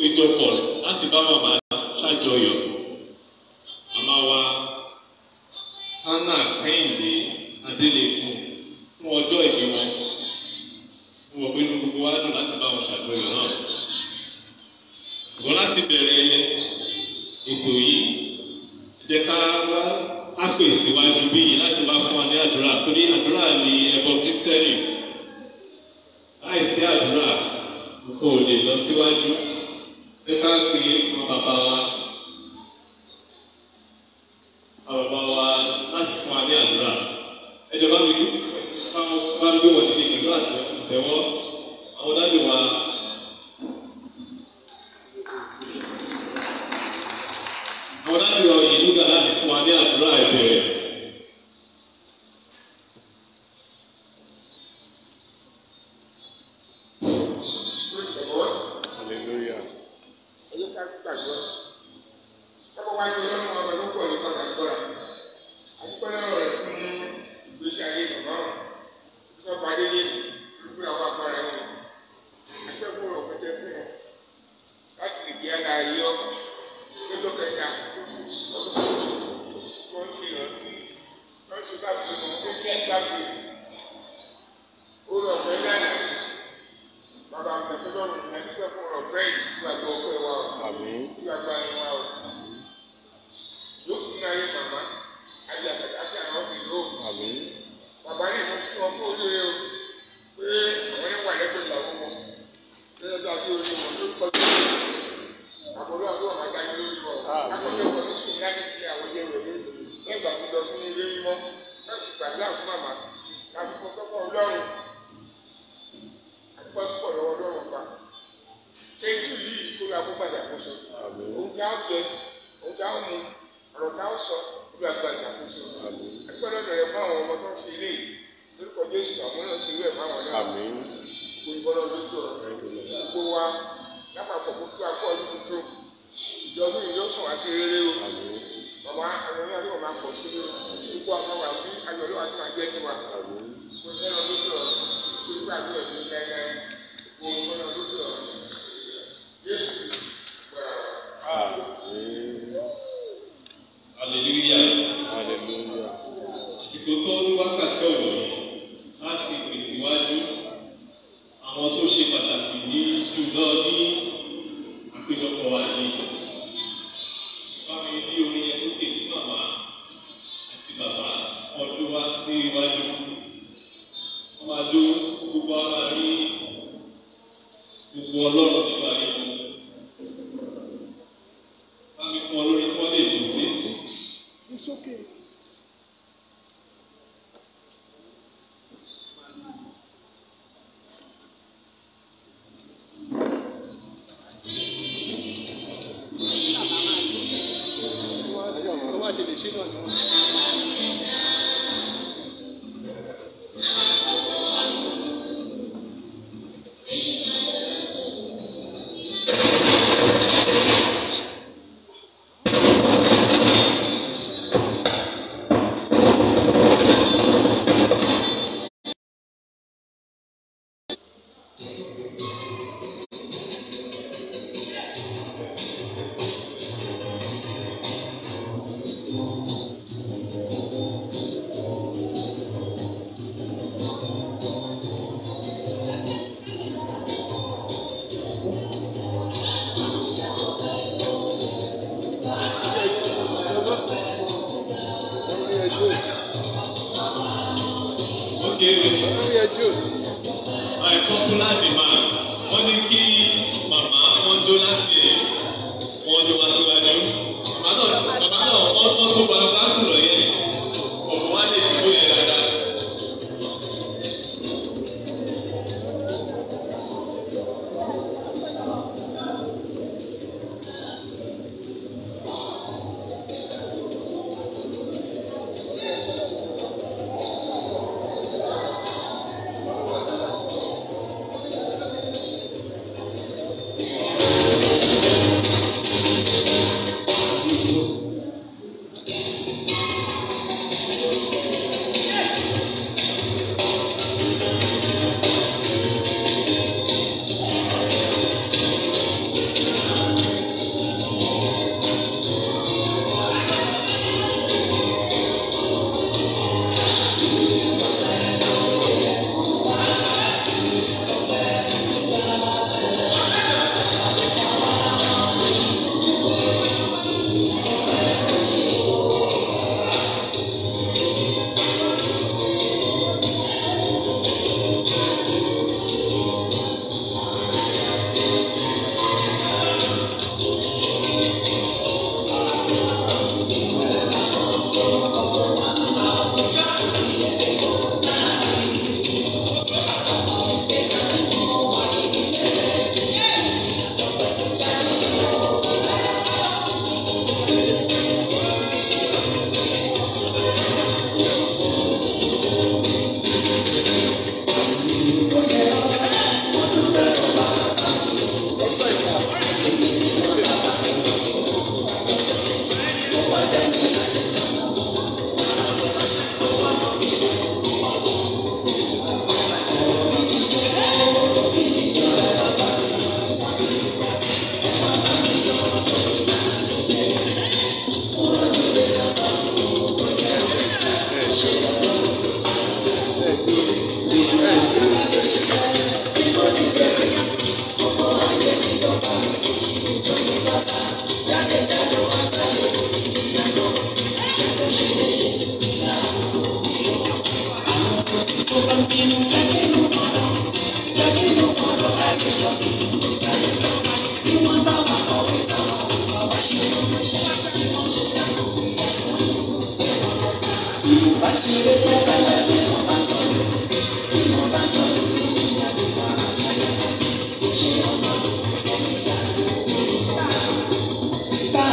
péjọpọ̀ láti bá màmá ṣàjọyọ̀. Màmá wa Hannah Kẹ́hìndé Adélèkùn fún ọjọ́ ìbí wọn. Mo mọ̀ pé inú gbogbo wa dùn láti bá wọn ṣàjọyọ̀ náà. Ṣùgbọ́n láti bẹ̀rẹ̀ ètò yìí, ẹ jẹ́ ká wá á pè síwájú bí yìí láti wá fún wa ní àdúrà torí àdúrà ni ẹbọ Kristẹni. Láìsí àdúrà, kò lè lọ síwájú. Ẹ ká pe àwọn bàbá wa. Àwọn bàbá wa láti fún wa ní àdúrà. Ẹ jọba mi bá gbé wọ̀ sí pẹ̀lú àtẹ̀wọ́. Àwọn dájú wa. Àwọn dájú wa yìí nígbà láti fún wa ní àdúrà ìbẹ̀rẹ̀. Praise the Lord. Hallelujah. Ẹ jẹ́ ká gbàgbọ́. Lọ́kọ̀ wáyé ọlọ́run ọba ló pọ̀ nípa gbàgbọ́ra. Àdúgbò lọ́rọ̀ rẹ̀ fún ìgbésí ayé bàbá wọn. Sọ pàdé ní ìlú àwọn agbára wọn. Akẹ́kọ̀ọ́ rẹ̀ pẹ̀tẹ́ fún wọn. Láti lè bí ara ayé ọkọ̀. Lọ́jọ́ kẹta. Wọ́n ti rántí. Wọ́n ti bá fi wọn. Ó fẹ́ gbàgbé. Ó lọ fẹ́ lánàá. Bàbá mi tẹ̀sí lọ́rùn ní ẹgbẹ́ fún ọ̀rọ̀ fẹ́ẹ̀lì tí a gbọ́ ọpẹ́ wa o. Àmín. Tí a gba ẹni wa o. Yóò kún ní ayé màmá. Ayé àtàkàtà àwọn ọ̀gbìn yóò. Àmín. Bàbá ní ìmọ̀ sí wọn kó olóore o. Pé àwọn ẹni wà lẹ́gbẹ̀ẹ́ ìyàwó wọn. Gẹ́gẹ́ bí adé orí wọn ló kọjú. Àkọ́lé àbúrò ọ̀gá dájú lórí wọn. Akọ́lé ọ̀gá ní sùn láti fi àwọn jẹ́ rẹ̀ lé. Lẹ́gbà tó lọ fún ilé mímọ́. Wọ́n sì gbàdúrà fún màmá. Láti fọ́ kọ́kọ́ Ọlọ́run. Àdúgbò púpọ̀ lọ́wọ́ Ọlọ́run pa kéjù yìí kó lọ akó padà kó sọ. Àmín. Òun tá a jẹ, òun tá a mu, ọ̀rọ̀ tá a sọ, kó lọ agbájà kó sọ. Àmín. Ẹgbẹ́ lọ́dọ̀ rẹ̀ fún àwọn ọmọ tó ń ṣe ilé yìí. Lórúkọ Jésù àwọn náà ṣe irú ẹ̀ fáwọn náà. Àmín. Gbogbo ìbọnà lójú ọ̀rọ̀. Thank you, Lord. Gbogbo wa lápapọ̀ kó tó akọ́ ọdún tuntun. Ìjọba yìí yóò sùn àti rere o. Àmín. Bàbá ayọ̀ ní àdéhùn máa pọ̀ sí i. Gbogbo àwọn wà bí ayọ̀ ló wà tó máa jẹ́ tiwa. Àmín. Gbogbo ìbọnà lójú ọ̀rọ̀. Gbogbo àdúrà ìlú lẹ́lẹ́. Gbogbo ìbọnà lójú ọ̀rọ̀. Jésù gbọ́ra wa. Àmín. Hallelujah. Hallelujah. Àsìkò tó ní wákàtí ọ̀wọ̀ láti pèsè wájú àwọn tó ṣe pàtàkì ní jùlọ ní àpéjọpọ̀ wa ní. Bámi ní orin yẹn sókè ní màmá àti bàbá ọdún wá sí iwájú. Wọ́n máa dó gbogbo ara rí gbogbo ọlọ́run nípa ayé wọn. Bámi fún ọ lórí tí wọ́n lè dùn sí. It's okay.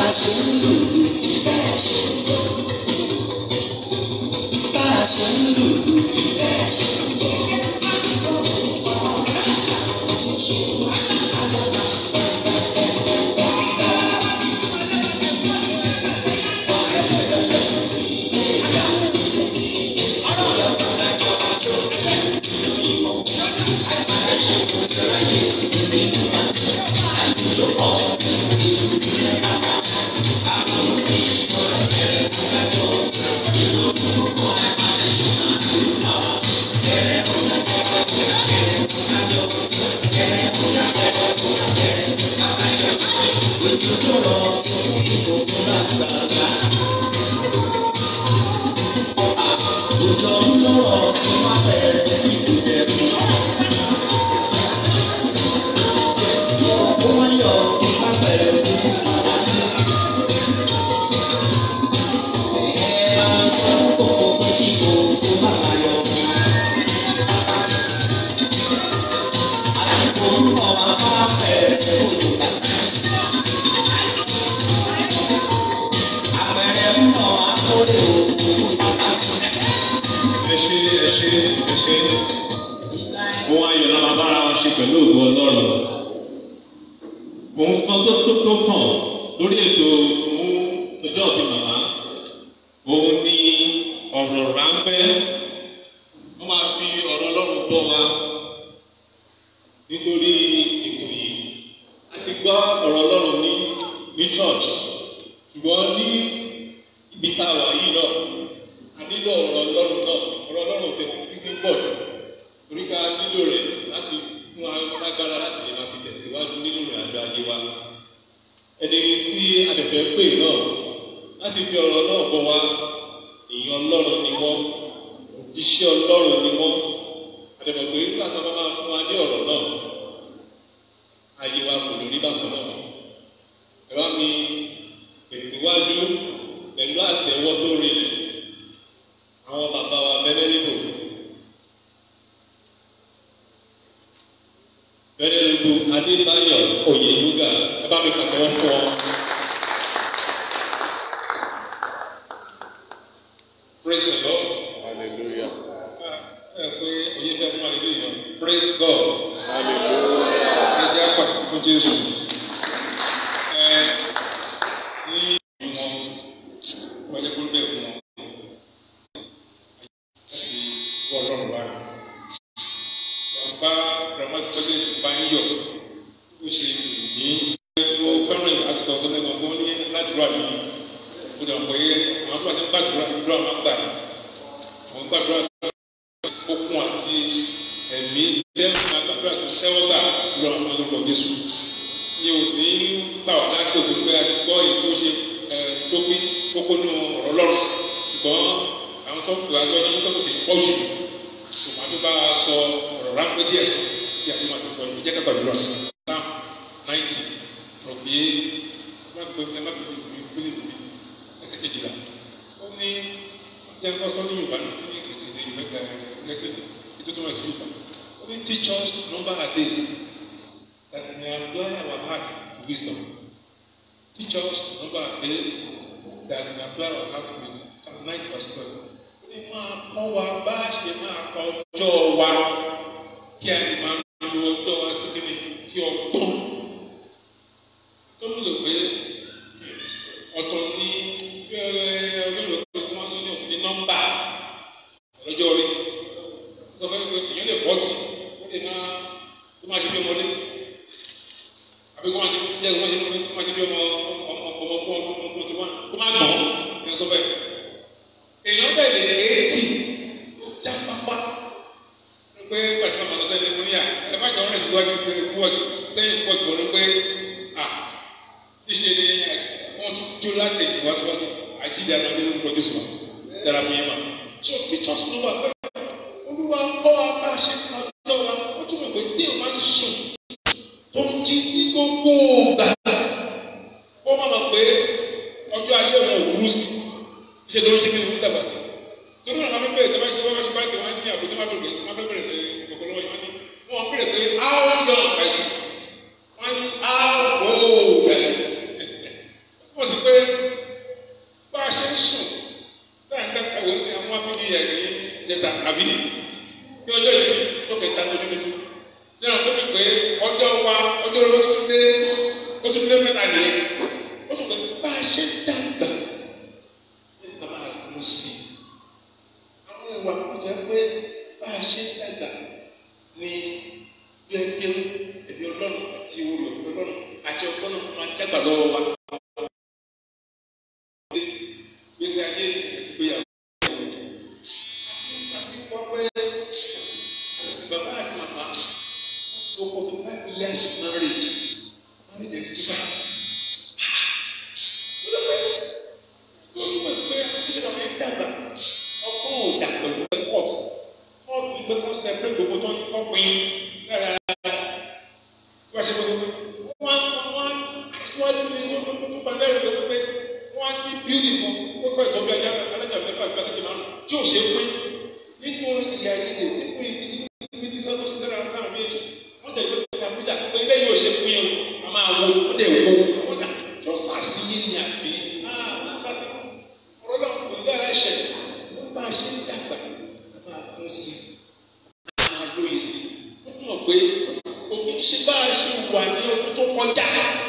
ẹ ṣe ẹ ṣe ẹ ṣe ohun ayọ̀ la máa bára wa ṣe pẹ̀lú ògùn ọlọ́run ohun kan tó tó tó kàn lórí ètò fún ọjọ́ òbí màmá òun ni ọ̀rọ̀ ráńpẹ́ wọ́n máa fi ọ̀rọ̀ ọlọ́run bọ́ wa nítorí ètò yìí a ti gbọ́ ọ̀rọ̀ ọlọ́run ní ní church ṣùgbọ́n ní ibi tá a wà yìí náà a nílò ọ̀rọ̀ ọlọ́run náà ọ̀rọ̀ ọlọ́run tẹ̀ sí ní pọ̀ jù torí ká nílò rẹ̀ láti fún wa lágbára láti lè máa fi tẹ̀síwájú nínú ìrìn àjò ayé wa. ẹni tí adẹ̀fẹ́ pè náà láti fi ọ̀rọ̀ náà bọ̀ wá èèyàn ọlọ́run ni wọ́n iṣẹ́ ọlọ́run ni wọ́n adẹ̀fẹ́ pé nígbà tí wọ́n máa fún wa ní ọ̀rọ̀ náà ayé wa kò lórí bákan náà ẹ bá mi tẹ̀síwájú pẹ̀lú àtẹ̀wọ́ tó rinlẹ̀ àwọn bàbá wa bẹ́lẹ́ níbò bẹ́lẹ́ níbò adébáyọ̀ oyèlúgà ẹ bá mi pàtẹ́wọ́ fún ọ. praise the lord Hallelujah. ẹ pé oyè fẹ́ fún àlejò yẹn praise god Hallelujah. ẹ jẹ́ àpàtì fún jésù. ẹ ní ìwọ̀n wọ́n jẹ́ kó bẹ́ẹ̀ fún wọn. ọlọ́run báyìí. Bàbá Ramadede bá ń yọ̀ ó ṣe ní ó fẹ́ràn ìhásùtọ̀ tó lẹ́nu ọgbọ́n ní ládùúrà mi. Ó dà pé àwọn àgbà tí ń gbàdúrà àdúrà máa gbà. Àwọn gbàdúrà okun àti ẹ̀mí tẹ́wọ́ àgbàdúrà tó tẹ́wọ́ gbà àdúrà máa lórúkọ Jésù. Ní ò ní gbà wá láti òkú pé a ti gbọ́ èyí tó ṣe tó pín kókó nù ọ̀rọ̀ lọ́rùn. Ṣùgbọ́n àwọn tó kù àgbọ̀ ní tó kù ti pọ̀ jù tòmá tó bá sọ ọ̀rọ̀ ráńpẹ́ díẹ̀ tí a fi máa ti sọ ìjẹ́ ká gbàdúrà psalm ninety rọ̀ pé má gbé ẹ má gbé mi gbélé mi ẹsẹ̀ kejìlá ó ní jẹ́ kó sọ ní yorùbá ní ní èdè ìmẹ́ta ẹsẹ̀ ètò tó wà sí yorùbá ó ní teach us to number our days that we may apply our heart to wisdom teach us to number our days that we may apply our heart to wisdom psalm ninety verse twelve ní máa kọ́ wa bá a ṣe máa kọ ọjọ́ wa kí a lè máa lo ọjọ́ wa sí kíni sí ọgbọ́n. tó ń lò pé ọ̀tọ̀ ní ọlọ́run pé kí wọ́n tó ní nọ́mbà lọ́jọ́ orí. sọ fẹ́ pé èèyàn lè fọ́tì ó lè máa tó máa ṣe bí ọmọdé àbí kó máa ṣe jẹ́ kó máa ṣe kó máa ṣe bí ọmọ ọmọ ọmọ ọmọ ọmọ ọmọ tó máa kó máa gbọ̀n ẹ̀ sọ bẹ́ẹ̀ èèyàn bẹ̀rẹ̀ eighty já pápá pé pàṣẹ máa lọ sẹ́yìn fún yà ẹ má jọ rìn síwájú pé pọ́ọ̀jù sẹ́yìn pọ́ọ̀jù wọn ló pé à ṣíṣe ni wọ́n tún jó láti ìwà síwájú àjíjà náà nínú pọ́ọ̀jù sùn dára fún yín mà. so teachers ló wà pé olúwa kọ́ wa bá a ṣe ọjọ́ wa ó tún mọ̀ pé bí o máa ń sùn tó ń jí ní gbogbo gbà ó má mọ̀ pé ọjọ́ ayé òun ò burú sí i ṣe ló ń ṣe kí ni wọ́n dàgbà sí. torí àwọn afẹ́fẹ́ ìjọba ṣe wọ́n ṣe báyìí wọ́n ní àbújá máa bẹ̀rẹ̀ wọ́n fẹ́ bẹ̀rẹ̀ ìkọ̀kọ̀ lọ́wọ́ yìí wọ́n ní wọ́n bẹ̀rẹ̀ pé how young are you? wọ́n ní how old are you? wọ́n ti pé nìyẹn ó sọ pé bá a ṣe ń dàgbà ní ká máa kú sí i àwọn ìwà kò jẹ́ pé bá a ṣe ń dàgbà ní gbẹgbẹ ẹbí ọlọ́run àti olùkọ́ ọlọ́run àti ọgbọ́n náà máa dàgbà lọ́wọ́ wa. gbèsè ayé ìgbéyàwó. àti wọ́n pé bàbá àti màmá tó kọ́ tó five years marriage marriage ẹ̀ ti bá. olùkọ́ ìgbé ìgbésẹ̀ ọ̀rẹ́ dàgbà ọkọ̀ ò dà pẹ̀lú ẹ̀kọ́ ọ̀tún ìgbé kó sẹ́pẹ́ gbogbo tó ń kọ́ pin lára wọ́n ṣe gbogbo wọ́n wọ́n aṣíwájú ní wọ́n tó tó bá lẹ́rù lọ́wọ́ pé wọ́n á ní bíúdì fún ó fẹ́ ìtọ́jú ajá alájà mẹ́fà ìgbà tó ti máa ń tí ò ṣe é pín nínú ìyá yìí nínú ibi tí sọ́kọ́ ṣiṣẹ́ náà sáà méjì wọ́n tẹ̀lé pé àbújá pé ilé yóò ṣe pín o a máa wo ó dẹ̀ wo àwọn náà jọ sàásì yé ni àbí ọ̀rọ̀ náà kò ní dára ẹ̀ṣẹ̀ ló bá a ṣe ń dàgbà a máa kún sí i a máa lóye sí i ó túmọ̀ pé òbí ṣe bá a ṣe wà ní ọdún tó kọjá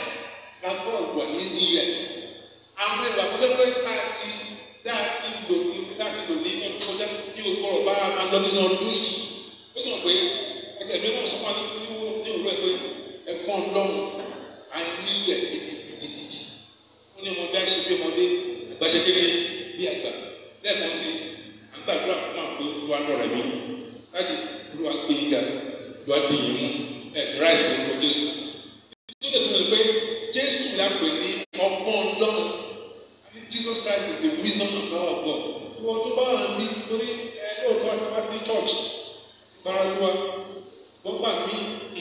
la bọ́ wà ní níyà àwọn ìwà pẹ́pẹ́ tá a ti tá a ti lò ní tá a ti lò ní ọdún kọjá ní o kọ̀rọ̀ bá a máa lọ nínú ọdún yìí ó sọ pé ẹgbẹ́ mi náà sọ fún wa ní ní òwúrọ̀ pé ẹ̀kọ́ ọlọ́run a ní yẹ gidigidi wọ́n ní ọmọdé àṣẹ bí ọmọdé àgbà ṣe kéde bí àgbà lẹ́ẹ̀kan sí àgbàdúrà fún àwọn pé olúwa lọ́rẹ̀ mi láti olúwa gbé yíga olúwa dì yín mú ẹ̀ ráìsì lórúkọ jésù tó lè tún lè pé jésù lápè ní ọgbọ́n ọlọ́run Jesus Christ is the wisdom and power of God. Ìwọ tó bá wà ní torí ẹ lóòótọ́ àti wá sí church báraluwa gbọ́gbà mí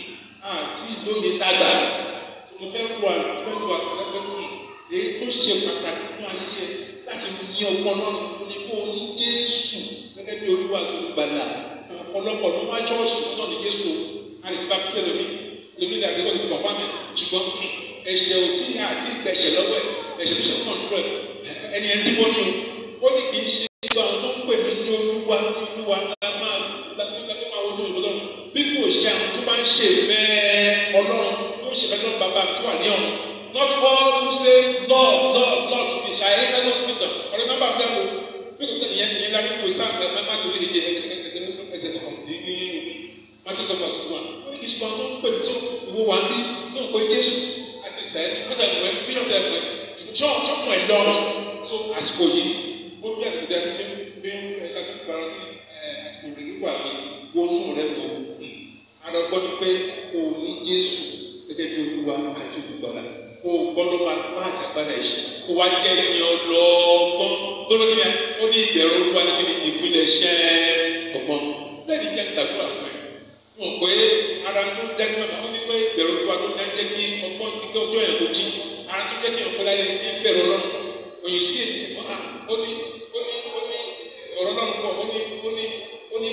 àti ìlóye dàgbà mo fẹ́ wà lọ́jọ́ àtẹ́fẹ́ fún èyí tó ṣe pàtàkì fún ayé ẹ láti ní ọgbọ́n náà ní kó o ní Jésù gẹ́gẹ́ bí olúwa tó gbàlà ọ̀pọ̀lọpọ̀ ló wá chọ́ọ̀ṣì náà ní Jésù àti bá fẹ́ lómi lómi ní àti lómi bàbá mi ṣùgbọ́n ẹ̀ṣẹ̀ ò sí àti ìgbẹ̀ṣẹ̀ lọ́wọ́ ẹ̀ ẹ̀ṣẹ̀ tó ṣe fún ọ̀dúnrún ẹ̀ ẹni ẹ̀ ń dìbò ní o ó ní kì í ṣe gbogbo àwọn tó ń pè mí ní olúwa ní olúwa la máa la máa wọnú ìlú bí kò ṣe àwọn tó bá ń ṣe fẹ́ ọlọ́run tó ń ṣe fẹ́ lọ́run bàbá tó wà ní ọ̀run not all who say lord lord lord to me ṣàyẹ ẹgbẹ́ hospital ọ̀rẹ́ nọ́mbà mi lẹ́kọ̀ọ́ bí kò tẹ̀lé yẹn ìyẹn láti kó sáà ẹ̀ má ti rí ìdíje ẹsẹ̀ ẹsẹ̀ ẹsẹ̀ ẹsẹ̀ ọ̀dí ní matthew seven verse one ó ní kì í ṣe àwọn tó ń pè mí tó ìwọ wà ní tó ń pè jésù àti sẹ́ẹ̀ kọ́tà ìwẹ̀ bíṣọ̀tà ìwẹ̀ ṣọ́ọ̀ṣọ́ọ̀mù ẹ̀ lọ́rùn tó àsìkò yìí ó bí àsìkò tẹ̀ fi fi ẹ̀ka tó gbára sí àsìkò rẹ̀ nígbà tó wọnú rẹ̀ lọ. Àrà gbọ́ ni pé o ní Jésù gẹ́gẹ́ bí olúwa àti olùgbàlà. O gbọ́dọ̀ máa bá àtàgbàdà ìṣe. O wá jẹ́ ní ọlọ́gbọ́n. Lọ́dọ̀ kí ni ó ní ìbẹ̀rù olúwa ní kíni ìpínlẹ̀ ṣẹ́ ọgbọ́n. Lẹ́yìn jẹ́ ìtàkùrọ̀ àfọ̀ ẹ̀. Wọ́n pé ara tó jẹ́ kí wọ́n ní pé ìbẹ̀rù olúwa tó jẹ́ kí ọgbọ́n kíkẹ́ ọjọ́ ẹ̀ kó jí. Ara tó jẹ́ kí ọ̀pọ̀ láyé ní ìbẹ̀rù ọlọ́run. Òyìn sí èdè fún wa. Ó ní ó ní ó ní ọ̀rọ̀ náà pọ̀ ó ní ó ní ó ní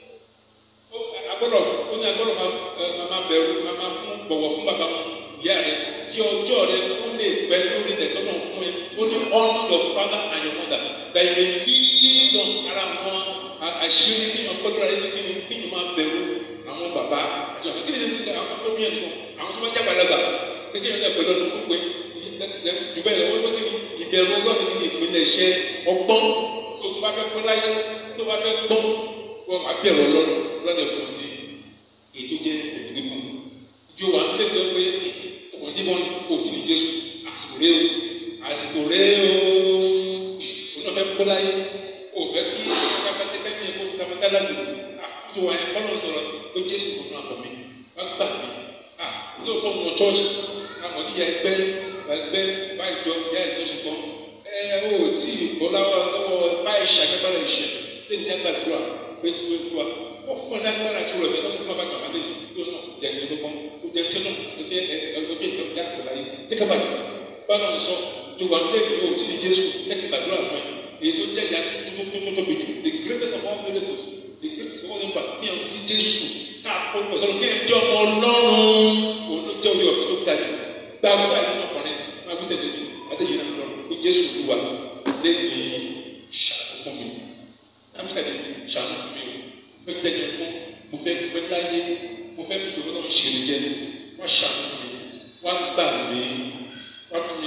agbọ́dọ̀ ó ní agbọ́dọ̀ máa máa bẹ̀rù máa máa fún bọ̀wọ̀ fún bàbá ìyá rẹ̀ kí ọjọ́ rẹ̀ ó lè pẹ́ lórí ilẹ̀ tó náà fún ẹ ó ní honor your father and your mother that you may live on ara wọn àṣírí kí wọn kọ́dúrà rẹ̀ kí ni kí ni máa bẹ̀rù àwọn bàbá àti àwọn kí ni àwọn tó bí ẹ̀ nìkan àwọn tó bá jábà lọ́gbà kékeré yẹn pẹ̀lú ọdún gbogbo jù bẹ́ẹ̀ lọ wọ́n tó ní ìbẹ̀rù ọlọ́run ní ìpínlẹ̀ iṣẹ́ ọgbọ́n tó tó bá fẹ́ pẹ́ láyé tó bá fẹ́ gbọ́n wọ́n máa bẹ̀rù ọlọ́run lọ́dẹ̀ fún ọdún ètò jẹ́ òdìgbò ìjọ wa ń tẹ̀sẹ̀ pé ọmọdé wọn kò sí ní Jésù àsìkò rẹ o àsìkò rẹ o òun náà fẹ́ pẹ́ láyé o fẹ́ kí kápẹ́tẹ́ fẹ́ mi kó kápẹ́tẹ́ lájú àkójọ wa ẹ̀ kọ́nà sọ̀rọ̀ pé Jésù kò náà bọ̀ mí wọ́n gbà mí à lóòótọ́ mọ̀ chọ́ọ̀ṣì àwọn ìyá ẹgbẹ́ ẹgbẹ́ bá ìjọ ìyá ìjọ ṣùgbọ́n ẹ ò tí ì bọ́ láwọ́ lọ́wọ́ báyìí ṣàgbẹ́bàrà ìṣẹ̀ lè ní ẹgbẹ́ àdúrà pé kí wọ́n wá wọ́n fún ọ̀dà agbára tí wọ́n lọ bẹ́ẹ̀ lọ́wọ́ bá gbàgbé tó náà jẹ́ ní ọdún kan ó jẹ́ tí náà ó jẹ́ ọjọ́ ìjọba ìjà àgbà yìí tí ká bàjẹ́ bá náà sọ tó wà nílé ìfowó tí ní Jésù lẹ́kì gbàdúrà fún ẹ èyí tó jẹ́ ìyá tó tó tó tóbi jù the greatest of all miracles the greatest of all impact ní ọdún ní Jésù káàkó ìgbọ̀sọ̀rọ̀ kí ẹ jẹ́ ọmọ Ọlọ́run òun ló jẹ́ orí ọ̀fẹ́ tó ga jù gbàgbọ́ àti ọkùnrin máa fi tẹ̀lé àtẹ̀yìn náà lọ pé Jésù lù wá lẹ́yìn ṣàkóso fún mi lámìkàdé ṣàkóso fún mi o fẹ́ tẹ̀lé fún mo fẹ́ pẹ́ láyé mo fẹ́ fi tòun náà ṣe jẹ́ wọ́n ṣàkóso mi wọ́n gbà mí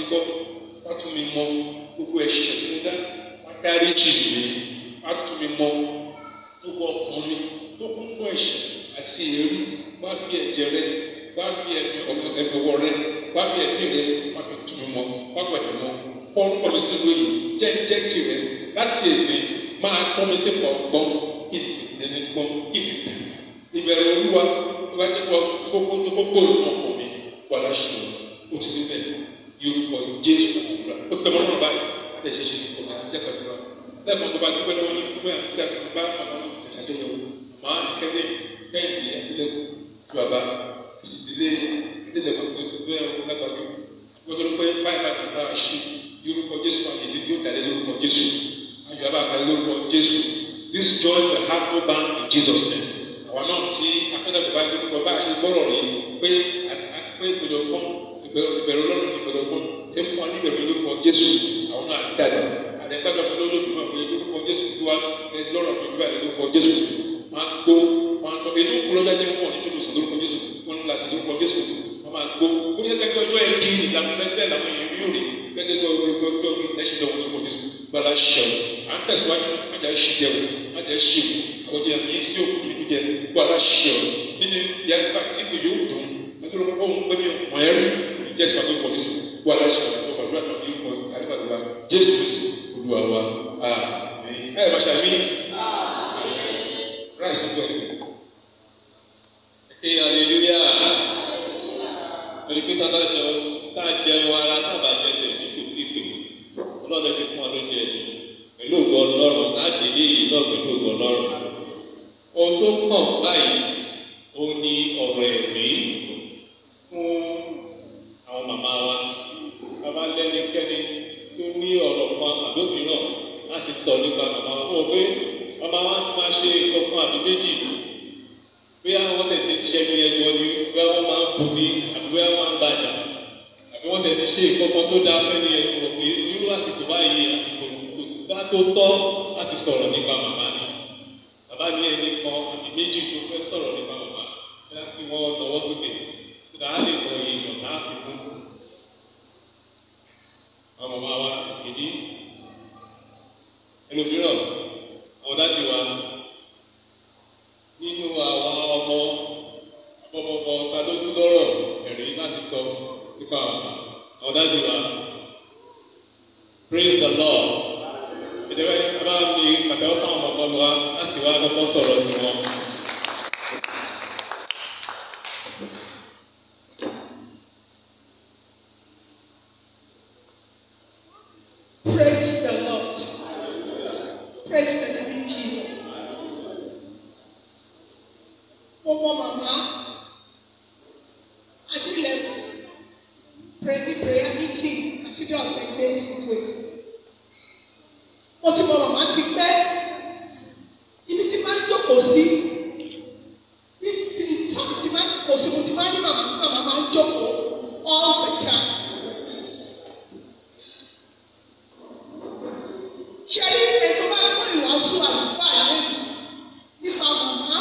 gbọ́ wá tún mi mọ gbogbo ẹ̀ṣẹ̀ tí mo dá wá dárí jì mí wá tún mi mọ gbogbo ọkùnrin tó kún fún ẹ̀ṣẹ̀ àti èrú wá fi ẹ̀jẹ̀ rẹ wá fi ẹ̀dọ̀wọ̀ rẹ wá fi ẹ̀mí rẹ wá fi tún mi mọ wá gbàdúrà mọ pọ́n pọ́n sí lóyè jẹ́jẹ́ tirẹ̀ láti èdè máa pọ́n mi sí pọ̀ gbọ́n ìdílé gbọ́n ìdílé ìbẹ̀rẹ̀ olúwa iwájú pọ̀ kókó tó kókó ọkọ̀ mi wà láṣẹ o ti rí bẹ́ẹ̀ yorùbá jésù àdúrà ó pẹ́ mọ́ náà báyìí láti ṣe ṣe ọ̀gá jẹ́pẹ̀ àdúrà lẹ́ẹ̀kan tó bá dúpẹ́ lọ́wọ́ ní dúpẹ́ àdúrà tó bá àwọn ìtẹ̀sàdé yẹn o màá kẹ́lẹ́ kẹ́hìndé àdílẹ̀ tó bàbá ìdílé ìdílé gbogbo ẹ̀ lágbàdo wọ́n tó pé báyìí bá dùn náà ṣe yorùbá jésù àti ìdílé yóò dàlẹ́ lórúkọ jésù ayọ̀ abá àkàlẹ́ lórúkọ jésù this joy will have no bound in jesus name àwọn náà tí afẹ́lẹ́ bàbá tó kọ bá a ṣe gbọ́rọ̀ rí pé pé ìpèjọ pọ́n ìbẹ̀rù ọlọ́run ìbẹ̀rù pọ́n ṣé fún wa ní ìbẹ̀rù lórúkọ jésù àwọn náà dàgbà àdẹ́gbàgbà mi lórúkọ náà pé lórúkọ jésù tó wá lọ́rọ̀ mi gbà lórúkọ jésù máa gbó máa tọ́ èyí tó kú lọ́jà jẹ́ wọn ní tó lòsàn lórúkọ jésù wọn ní láti lórúkọ jésù wọn máa gbó ó yẹ kẹ́kẹ́ ọjọ́ ẹ̀ bí ìlànà bẹ́ẹ̀ làwọn èèyàn yóò rí gẹ́gẹ́ bí ọjọ́ ọjọ́ ẹ̀ṣin lọ́wọ́ lórúkọ jésù gbala ṣẹ̀wọ̀ à ń tẹ̀síwájú májà ṣì jẹun májà ṣì wù àwọn jẹ́ àmì sí òkú nínú jẹ gbala ṣẹ̀wọ̀ nínú yàtọ̀ àti ìpè yóò dùn nítorí wọn kọ́ wọn pé ní ọ̀pọ̀ ẹ̀rú jẹ́ ti pàtó pọ̀ jésù gbala ṣẹ̀wọ̀ tó gbàdúrà náà ní ìkọ̀ àdébàdúrà jésù kristu olúwa wa ẹ ẹ máa ṣàmì ráìsì ń bọ̀ Ẹ aleluya. Torí pé tá a jẹ tá a jẹun ara tá a bá jẹ tẹ̀sí kò sí pè. Ọlọ́dẹ fi fún wa ló jẹ ẹ̀jẹ̀. Pẹ̀lú ògbọ́ ọlọ́run láti ilé yìí náà pẹ̀lú ògbọ́ ọlọ́run. Ohun tó kàn báyìí ó ní ọ̀rọ̀ ẹ̀mí fún àwọn màmá wa. Bàbá lẹ́nikẹ́ni tó ní ọ̀rọ̀ kan àbómìíràn láti sọ nípa màmá wa. Ó pé màmá wa ti máa ṣe ìkọ̀kan àbí méjì bí àwọn tẹ̀sí ṣe ní ẹgbẹ́ ni bí wọ́n máa ń bu ní àbí bí wọ́n máa ń bàjá àbí wọ́n tẹ̀sí ṣe ìkọ́kọ́ tó dáa fẹ́ ní ẹgbẹ́ pé irú àsìkò báyìí àsìkò bá tó tọ́ láti sọ̀rọ̀ nípa màmá ni bàbá ní ẹni kan àbí méjì tó fẹ́ sọ̀rọ̀ nípa màmá bí wọ́n fi wọ́n lọ́wọ́ sókè tó dáa lè mọ èèyàn náà fi kú. àwọn màmá wa ìdí ẹlòmíràn àwọn dájú wa nínú àwọn ọmọ ọmọọmọ ta ló tún lọ́rọ̀ ẹ̀rí láti sọ nípa àwọn dájú wa praise the lord ìjọba yìí bá mi pàtẹ́wọ́ fún àwọn ọmọ wa láti wá kọ́kọ́ sọ̀rọ̀ sí wọn. Praise the Lord. Praise the living Jesus. Mo mọ màmá Adílẹ̀kùn Pẹ̀lú prayer meeting àtijọ́ ọ̀sẹ̀ gbé ìsìnkú. Mo ti mọ màmá ti pẹ́. Ibi tí máa ń jókòó sí. Bí ti tọ́kì ti máa ń jókòó sí, mo ti máa ń ní màmá tí màmá máa ń jókòó all the time. ṣe rí ètò bá kó ìwàásù àlùfáà yẹn nípa màmá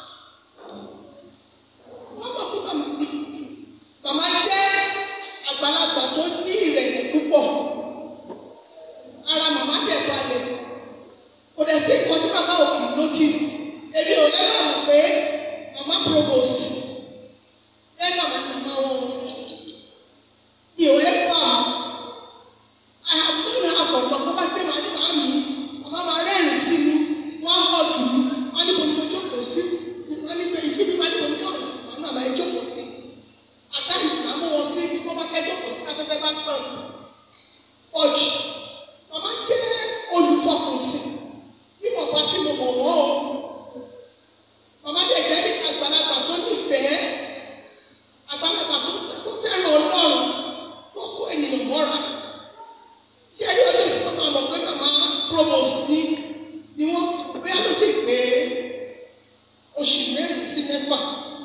wọ́n sọ pé màmá jẹ́ àgbàlagbà tó ní ìrẹ̀lẹ̀ púpọ̀ ara màmá tẹ̀ balẹ̀ kò dẹ̀ sí nǹkan tí màmá ò kì í notice èmi ò lẹ́nu àwọn pé màmá provost lẹ́nu àwọn màmá wọn mi ò lẹ́nu àwọn. I have known her for long. Bàbá ṣe máa ní màá mi. Màmá máa rẹ́rìn sí mi. Wọ́n á kọ́ jù mí. Wọ́n á ní mo ní mo jókòó sí. Wọ́n ní pé ìṣí mi máa ní mo ní kọ́ ọ̀nà àwọn náà máa jókòó sí. Àtàlì sì máa mú wọn sí ibi tó bá fẹ́ jókòó sí afẹ́fẹ́ bá pẹ̀ jù. Ọ̀jù. Màmá jẹ́ olùfọkànsìn. Bí mo bá sí mo mọ̀ wọ́n o. Màmá jẹ́ jẹ́ àgbàlagbà tó nífẹ̀ẹ́. Àgbàlagbà tó fẹ́ràn Ọlọ́run tó kó ènìyàn mọ́ra ṣé ẹni ọdún tí wọn máa mọ pé màmá provost ní ni wọn bóyá ló sì pé oṣù mẹ́rin sí mẹ́fà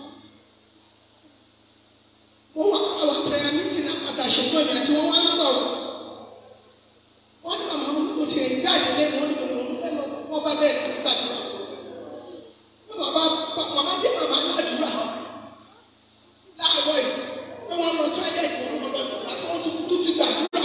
wọn wà àwọn prayer meeting àpàtà ṣùgbọ́n ìgbà tí wọ́n wá ń sọ̀rọ̀ wọ́n ní màmá mo ti ẹ̀ jáde lé wọn ní òun fẹ́ lọ wọ́n bá bẹ̀rẹ̀ sí gbàdúrà màmá màmá jẹ́ màmá ládùúrà láàárọ̀ yìí pé wọ́n lọ tọ́lẹ̀tì wọn lọ lọ́dún àti wọ́n tún tún ti gbàdúrà.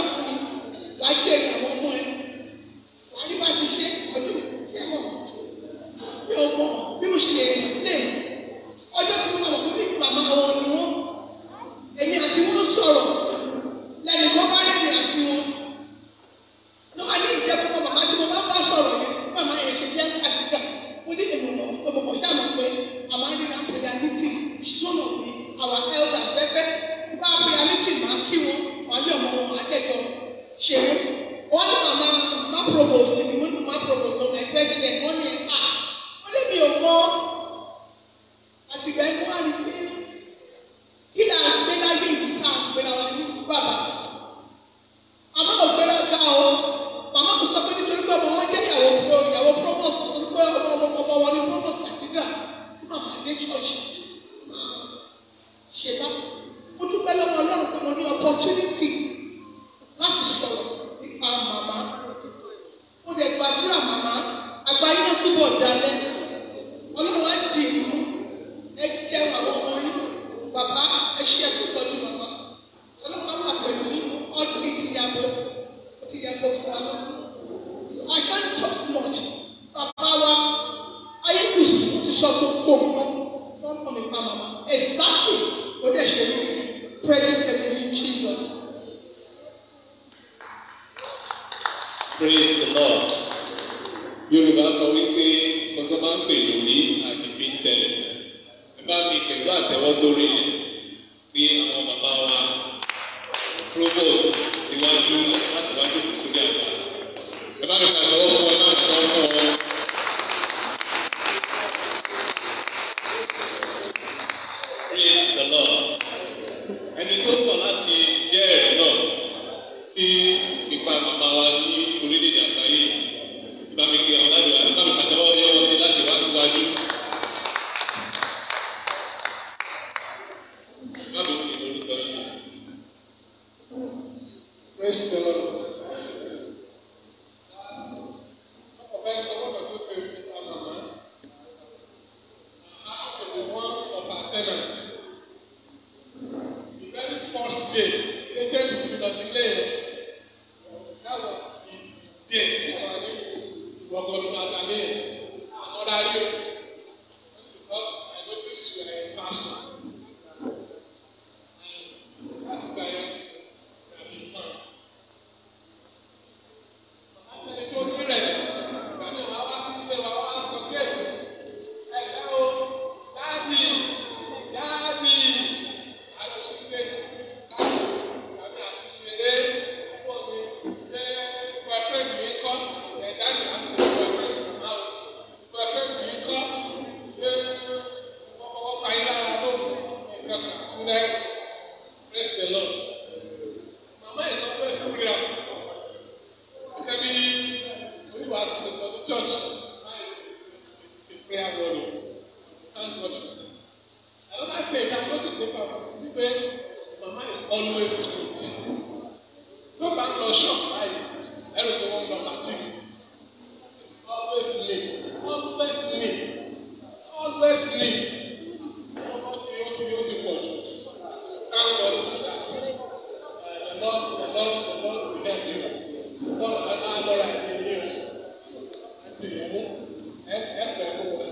opportunity láti sọ̀rọ̀ nípa màmá. Mo lè gbàdúrà màmá, àgbáyé náà túbọ̀ dalẹ̀. Ọlọ́run á di ìlú, ẹ jẹun àwọn ọmọ yín. Bàbá ẹ ṣe ẹ̀kú pẹ̀lú màmá. Ọlọ́run á wà pẹ̀lú ọdún ìtìyàbọ̀, ìtìyàbọ̀ fún wa lọ. I can't talk much. Bàbá wa, ayé kù sí ti sọ gbogbo nǹkan. Wọ́n kọ́ mi pa màmá. Exactly, ó dẹ̀ ṣe mí. Praise the living Jesus. Praise the Lord. Yorùbá sọ wípé gbogbo máa ń pè lórí àgbègbè tẹ̀lẹ̀. Ẹ bá mi pẹ̀lú àtẹ̀wọ́ lórí ẹ̀ pé àwọn bàbá wa provost síwájú láti wájú kù sórí àgbà. Ẹ bá mi pàtẹ́wọ́ fún ọ, ẹ bá mi pàtẹ́wọ́ fún ọ. Praise the Lord. Ẹni tó pọ̀ láti jẹ́ ẹ̀rí náà sí ipa màmá wa ní orílẹ̀-èdè àgbáyé. Ìbá mi kí àwọn ládùúgbò àti bá mi pàtẹ́wọ́ yẹ wọ́n sí láti wá síwájú. Má mi kí lórúkọ yìí. Praise the Lord. Ọ̀pọ̀ ẹ̀ sọ wọ́n tó pè fún wa màmá. After the one of our tenants. The very first day, they came to the Brasileiro. That was the day for our new Wogolo Madame, another year. Because I noticed you were in fashion. And that's why I have been found. Ẹni tó ní rẹ̀, ìgbà mi wàá wá sí ilé wa wá sọ pé ẹ̀gbẹ́ o, dáàbì, dáàbì, àlọ́sí pé àmì àti ṣeré pọ̀ mi ṣé boyfriend mi kọ́ ẹ̀ dáàbì àti boyfriend mi máa wò boyfriend mi kọ́ ṣé wọ́n fọwọ́ pa yín lára tó nǹkan kan kúrẹ́ praise the Lord. Màmá yìí sọ pé ìfúkìrà gẹ́gẹ́ bí oníwà ti ṣe sọ ní church the prayer warrior thank God for that. Another thing I notice nípa wípé mama is always late. Tó bá ń lọ shop báyìí, ẹrù tó wọ́n lọ bàtí. Always late, always late, always late. Ọmọ tí ó ti ó ti pọ̀ jù. Thank God for that. Uh, the Lord, the Lord, the Lord will help you. Lord, I I Lord, I need you. Àti ìyẹ̀wò, ẹ ẹ pẹ̀lú wọn.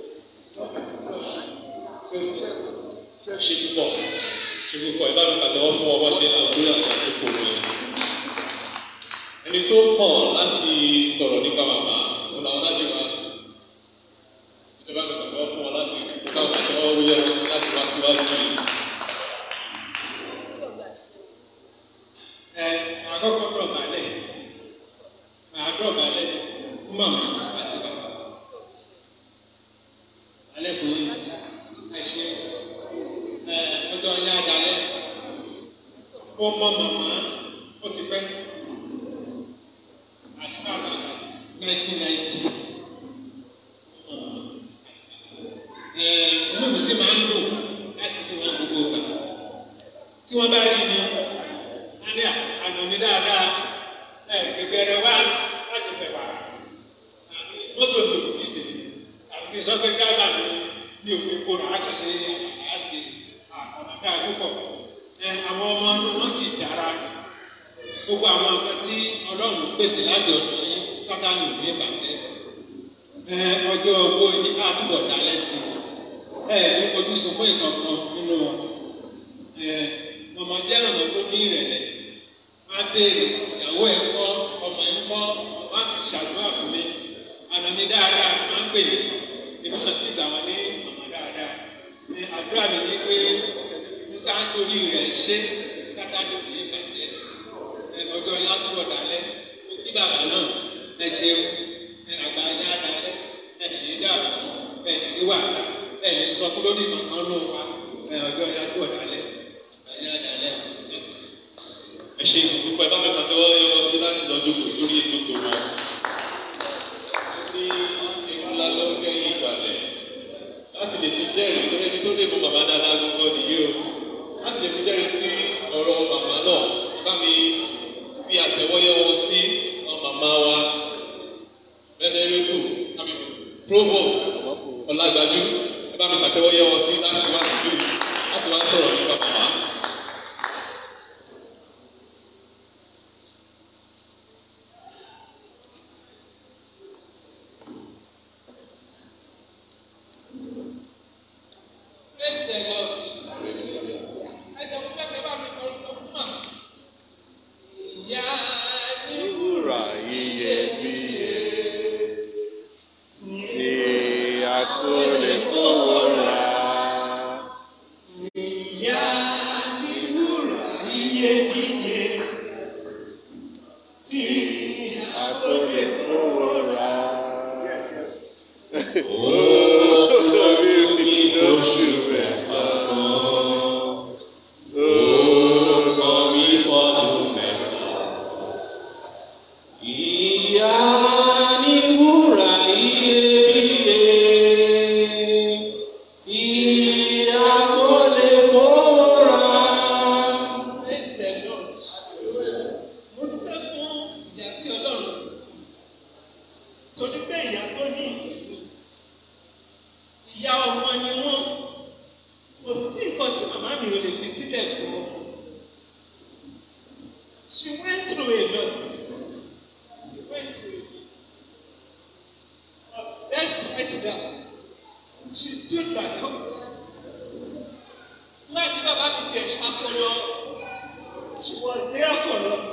Ṣé ṣe púpọ̀? Ṣé púpọ̀? Ìbá mi pàtẹ́wọ́ fún ọwọ́ ṣe àdúrà àkókò mi. Ẹni tó mọ̀ láti sọ̀rọ̀ nípa màmá, òun làwọn láti wá. Ìjọba mi pàtẹ́wọ́ fún ọ láti ká pàtẹ́wọ́ wúyẹ́ wọn láti wá síwájú yìí. ẹ àkọ́kọ́ dọ̀ balẹ̀ àádọ́ balẹ̀ mọ̀ àti bàbá alẹ́ kò ní ẹ ṣe ẹ ọjọ́ yá dalẹ̀ ó mọ màmá ó ti pẹ́ àti bàbá nineteen ninety ẹ inú mi sì máa ń lò láti fi wọn gbogbo gbà tí wọ́n bá rí mi ani ànàmí dáadáa ẹ gbẹgbẹrẹ wá láti fẹ wá mọ́tò tó fi dè àti sọfẹ gáàbà ní ní òfin kóra àkàṣe àṣe àkàmọdé àdúgbò ẹ àwọn ọmọ wọn sì dára gbogbo àwọn nǹkan tí Ọlọ́run pèsè láti ọ̀dọ̀ yín kátà ní òní ìbàjẹ́ ẹ ọjọ́ owó ní àtúbọ̀ dálẹ́ sí ẹ ní fojú sunkún ìkankan nínú wọn ẹ mọ̀mọ́ jẹ́ ọ̀nà tó ní ìrẹ̀lẹ̀ má béèrè ìyàwó ẹ̀ kọ́ ọmọ ẹ̀ kọ́ má fi ṣàdúrà fún mi àná mi dáadáa má ń pè mí èmi náà sì gbà wọ́n ní mọ̀mọ́ dáadáa ní àdúrà mi ní pé níta nítorí rẹ̀ ṣe kátà ní òní ìbàjẹ́ ẹ ọjọ́ yá tó wọ̀ dálẹ́ kí bàbá náà ẹ ṣeun ẹ àgbà yá dálẹ́ ẹ ní dàbí ẹ ní wàhálà ẹ ní sọ kúrò ní kankan ló wà ẹ ọjọ́ yá tó wọ̀ dálẹ́ yá dálẹ́ Ẹ ṣe ìdúpẹ́ bá mi pàtẹ́wọ́ yẹ wọ́n sí láti lọ jókòó sórí ètò tó wọ́n. Ní ewu ńlá lọ́jọ́ yìí ìgbàlẹ̀ láti lè fi jẹ́rìí lórí ẹni tó lè mú bàbá dáadáa gbogbo nìyí o. Láti lè fi jẹ́rìí sí ọ̀rọ̀ màmá náà. She went through a lot. She went through it. But despite that, she stood back up. Nígbà tí bàbá mi tẹ̀ ṣàkóyọ, she was there for us.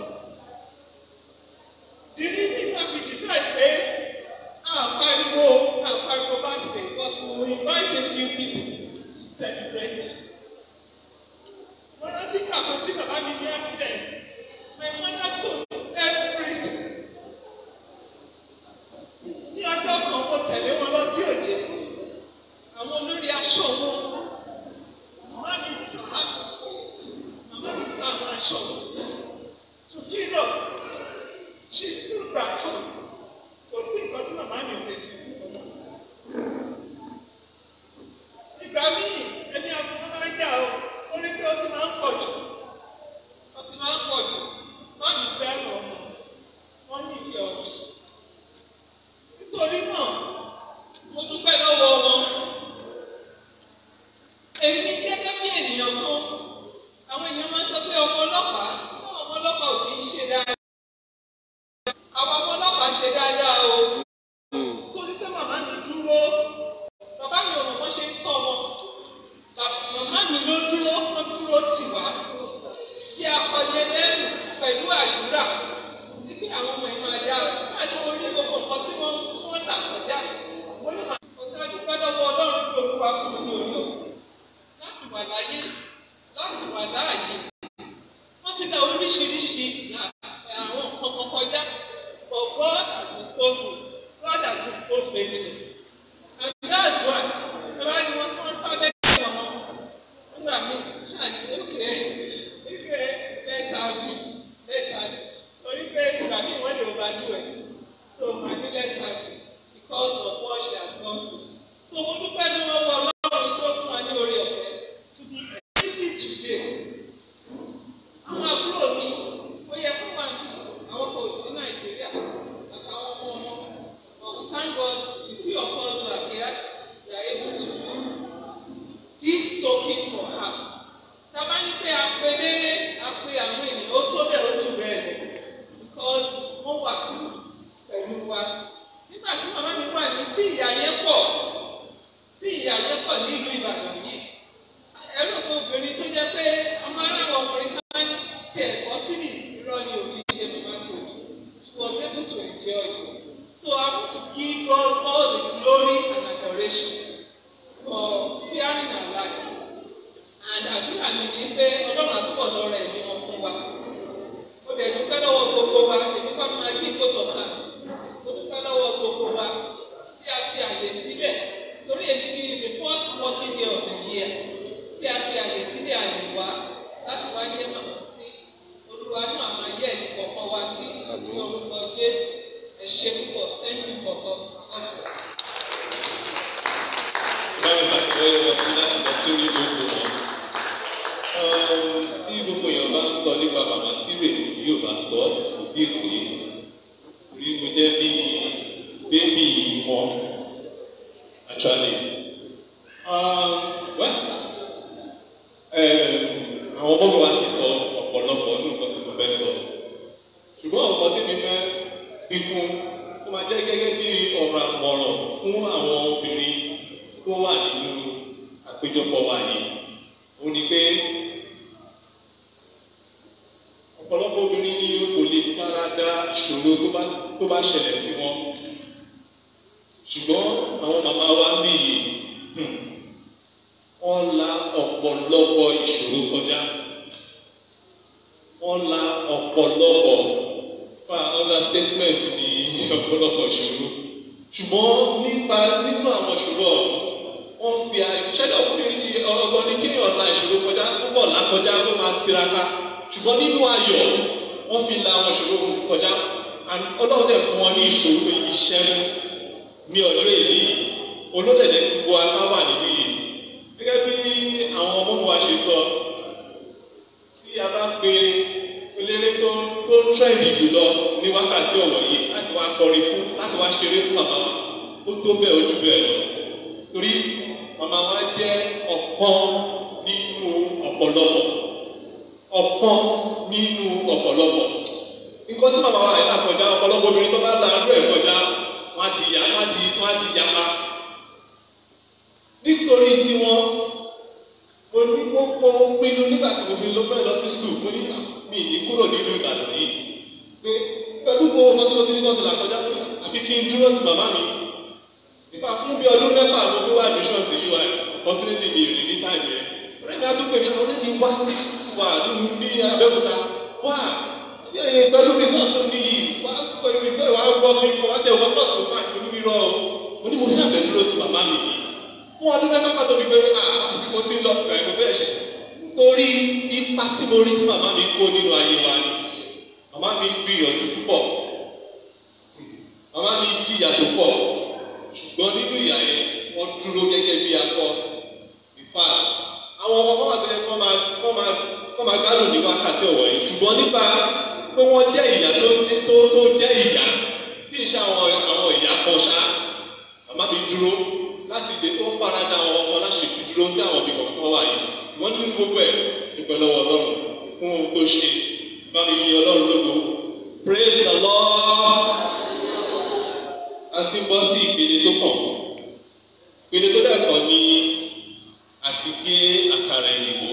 The reason why we decide pé àpariwo àpariwo bá ti tẹ̀ because we invite a few people to celebrate it. Wọ́n rántí kàkó tí bàbá mi ní accident. My mother told everything. Ní ọjọ́ kan, mo tẹ̀lé wọn lọ sí òde. Àwọn olórí aṣọ wọn. Màmá mi ta màmá mi ta àwọn aṣọ wọn. Sùfínà, she stood back up. Kò sí nǹkan tí màmá mi ò lè fi fún wọn. Ìgbà míì, ẹni àfọwọ́ máa ń jà o, ó ní kí ó ti máa ń pọ̀ jù. Ó ti máa ń pọ̀ jù. Wọ́n ní fẹ́ràn ọmọ. Wọ́n ní ìfẹ́ ọ̀jù. Nítorí náà, mo dúpẹ́ lọ́wọ́ wọn. Èmi gẹ́gẹ́ bí ènìyàn kan, àwọn èèyàn máa ń sọ pé ọmọ ọlọ́pàá, náà ọmọ ọlọ́pàá ò kì í ṣe dáadáa. Àwọn ọmọ ọlọ́pàá ṣe dáadáa o. Torí pé màmá mi dúró, bàbá mi ò mọ̀ bó ṣe ń tọ́ wọn. Bàbá- Màmá mi ló dúró, wọ́n dúró tì wá. Kí a kọjá lẹ́nu pẹ̀lú àdúrà. Títí àwọn ọmọ ẹ̀ máa dá láti orí gbogbo nǹkan tí wọ́n tí wọ́n là kọjá. Mo ní màá kò sí àdúgbò lọ́wọ́ Ọlọ́run tó olúwa fún mi ní orí òkú. Láti wà láyé, láti wà láàyè. Wọ́n ti dá oríṣiríṣi àwọn nǹkan kan kọjá. But God has been so good. God has been so faithful. And that's why, ẹ bá ní wọ́n tí wọ́n sáré ọmọ nígbà míì ṣáàṣì ókè ókè lẹ́tà bí lẹ́tà bí torí pé ìgbà míì wọ́n lè overdo ẹ̀ so màá ní lẹ́tà bí because of what she has gone through. so mo dúpẹ́ ní wọ́n wọ ọlọ́run tó fún wa ní orí ọ̀fẹ́ to be able today. àwọn àbúrò mi ó yẹ kó wà ní àwọn kò sí nàìjíríà àtàwọn ọmọ ọmọ but we thank God the few of us who are here we are able to do this token for her. Sábà ní pé a pe léré, a pe àwọn ènìyàn, ó tó bẹ́ẹ̀ ó jù bẹ́ẹ̀ lọ. Because wọ́n wà pẹ̀lú wa. Nígbà tí màmá mi wà ní tí ìyá yẹn pọ̀, tí ìyá yẹn pọ̀ ní ìlú Ìbàdàn yìí. Ẹ̀rọ kan obìnrin tó jẹ́ pé ọmọ aráwọ̀ ọkùnrin sábà ní tiẹ̀ kọ́ síbi irọ́ ni òbí ṣe bàbá tó ní. She was able to enjoy it. So I want to give God all the glory and adoration for sparing our life. And àdúrà mi ni pé ọlọ́run àtúbọ̀ lọ rẹ̀ ní wọn fún wa. Mo dẹ̀ dúpẹ́ lọ́wọ́ gbogbo wa, èmi kọ́ ni máa gbé kóso náà. Mo dúpẹ́ lọ́wọ́ gbogbo wa tí a fi àyè sílẹ̀ torí èmi ni the first working day of the year tí a fi àyè sílẹ̀ àyè wa láti wá yé màmá sí. Olúwa náà máa yẹ ẹ̀dí kọ̀ọ̀kan wá sí ní orúkọ Jésù. Ẹ ṣe púpọ̀, thank you for coming. báwo la ti lọ́wọ́ lọ sí láti lọ sórí gbogbo wọn. tí gbogbo èèyàn bá ń sọ nípa màmá tí wèé yóò bá sọ kò sí èpè rí mo jẹ́ bí bébì wọn actually. Um, well, um, àwọn ọmọ wa ti sọ ọ̀pọ̀lọpọ̀ ní nǹkan tí mo fẹ́ sọ ṣùgbọ́n ọ̀pọ̀ tí mi fẹ́ fi fún ó máa jẹ́ gẹ́gẹ́ bí ọ̀rọ̀ àmọ̀ràn fún àwọn obìnrin tó wà nínú àpéjọpọ̀ wa yìí ó ní pé ọ̀pọ̀lọpọ̀ obìnrin ní kò lè fara da ìṣòro tó bá tó bá ṣẹlẹ̀ sí wọn ṣùgbọ́n àwọn màmá wa ń bí yìí hmm, wọ́n la ọ̀pọ̀lọpọ̀ ìṣòro kọjá wọ́n la ọ̀pọ̀lọpọ̀ fa understatement ní ọ̀pọ̀lọpọ̀ ìṣòro ṣùgbọ́n nípa nínú àwọn ìṣòro ọ̀hún wọ́n fi àìṣẹ́lẹ̀ ọkùnrin ní ọgbọ́n ní kéèyàn la ìṣòro kọjá púpọ̀ lákọjá ló máa tiraka ṣùgbọ́n nínú ayọ̀ wọ́n fi la àwọn ìṣòro kọjá and ọlọ́run dẹ̀ fún wọn ní ìṣòro ìṣẹ́nu ní ọjọ́ èyí olódẹ̀dẹ̀ gbogbo aká wà nínú yìí gẹ́gẹ́ bí àwọn ọmọ wa ṣe sọ tí a bá pe eléré tó tó trend jùlọ ní wákàtí ọ̀wọ̀ yìí láti wá kọrin fún láti wá ṣeré fún màmá wa ó tó bẹ́ẹ̀ ojú bẹ́ẹ̀ lọ torí màmá wa jẹ́ ọ̀kan nínú ọ̀pọ̀lọpọ̀ ọ̀kan nínú ọ̀pọ̀lọpọ̀ lọ́pọ̀lọpọ̀ nǹkan tí màmá wa ẹ̀dá kọjá ọ̀pọ̀lọpọ̀ obìnrin tó bá la arú ẹ̀ kọjá wọ́n á ti yá wọ́n á ti wọ́n á ti yapa nítorí tiwọn mo ní mo mo pinnu nígbà tí mo fi lọ fẹ́ lọ sí skul mo ní mi ní kúrò nínú Ìbàdàn yìí pé pẹ̀lú gbogbo ọmọ tí mo ti ní sọ́ọ̀tì làkọjá pé àfi kí n dúró sí màmá mi nípa fún bí ọdún mẹ́fà mo fi wá admission sí ui unfortunately mi ò rí ní táìmù yẹn ọ̀rẹ́ mi á tún pè mí àwọn oníbi wá sí wà nínú ní Abẹ́òkúta wá yẹ pẹ̀lú mi náà tó níyì wá pẹ̀lú mi sẹ́yìn wá gbọ́ mi kọ́ wá tẹ̀ wọ́n pọ̀ sí fún àti oníbi rọ o mo ní mo fi àfẹ́ dúró sí màmá mi yìí fún ọdún mẹ́fà pàtó mi pé mo ti lọ ìgbà ìgbà bẹ́ẹ̀ ṣe torí ipa tí mo rí sí màmá mi kó nínú ayé wa ni màmá mi gbìyànjú púpọ̀ màmá mi jìyà tó pọ̀ ṣùgbọ́n nínú ìyá yẹn wọ́n dúró gẹ́gẹ́ bí akọ ìfà àwọn ọmọ kọ́mà tó yẹ kọ́ máa kọ́ máa kọ́ máa gbádùn ní wákàtí ọ̀wọ́ yìí ṣùgbọ́n nípa pé wọ́n jẹ́ ìyá tó tó tó jẹ́ ìyá tí ń ṣe àwọn àwọn ìyá kan ṣá màmá mi dúró láti lè tó farada àwọn ọmọ láti fi dúró sí àwọn ibì kọ̀ọ̀kan wà yìí wọ́n ní gbogbo ẹ̀ dúpẹ́ lọ́wọ́ ọlọ́run fún ohun tó ṣe bá mi yin ọlọ́run lógo praise the lord a ti bọ́ sí ìpele tó kàn ìpele tó dẹ̀kọ̀ ni àti gbé àkàrà ìyìnbó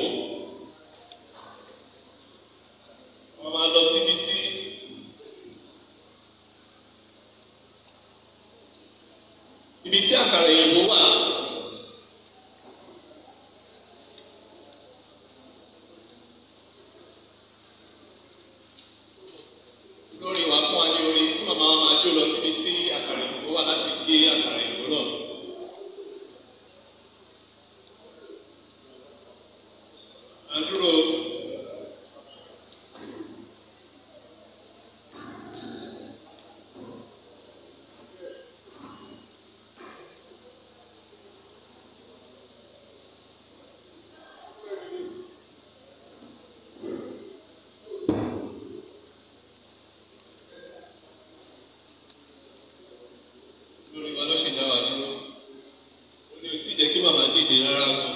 wọ́n máa lọ síbi tí ibi tí àkàrà ìyìnbó wà. lórí wa fún wa ní orí fún màmá wa máa jó lọ síbi tí àkàrà ìyìnbó wà láti gé àkàrà ìyìnbó náà. àdúró lórí wa ló ṣe dá wa dúró ó ní o sì jẹ́ kí màmá dìde rárá gan.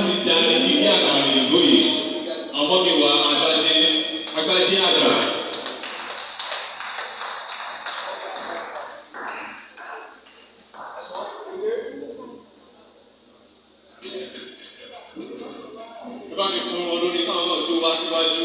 láti darí ilé àgbàrá ìlú yìí àwọn mi wà agbájé agbájé àgbà. ẹ bá mi fún wọn lórí káwọn náà tó wá síwájú.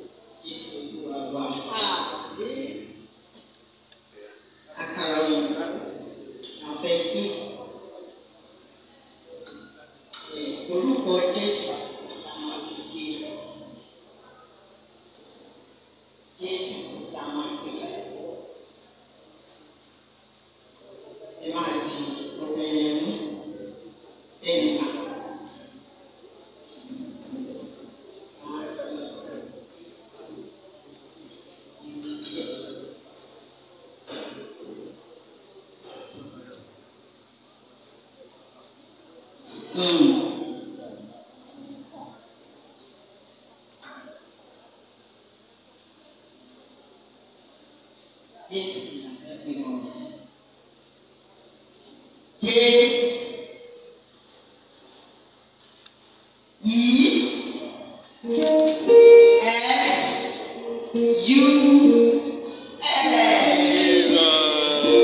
Àkàrà òyìnbó. Jésù la fẹ́ fi mọ̀. Jésù. Yìí. S. U. L.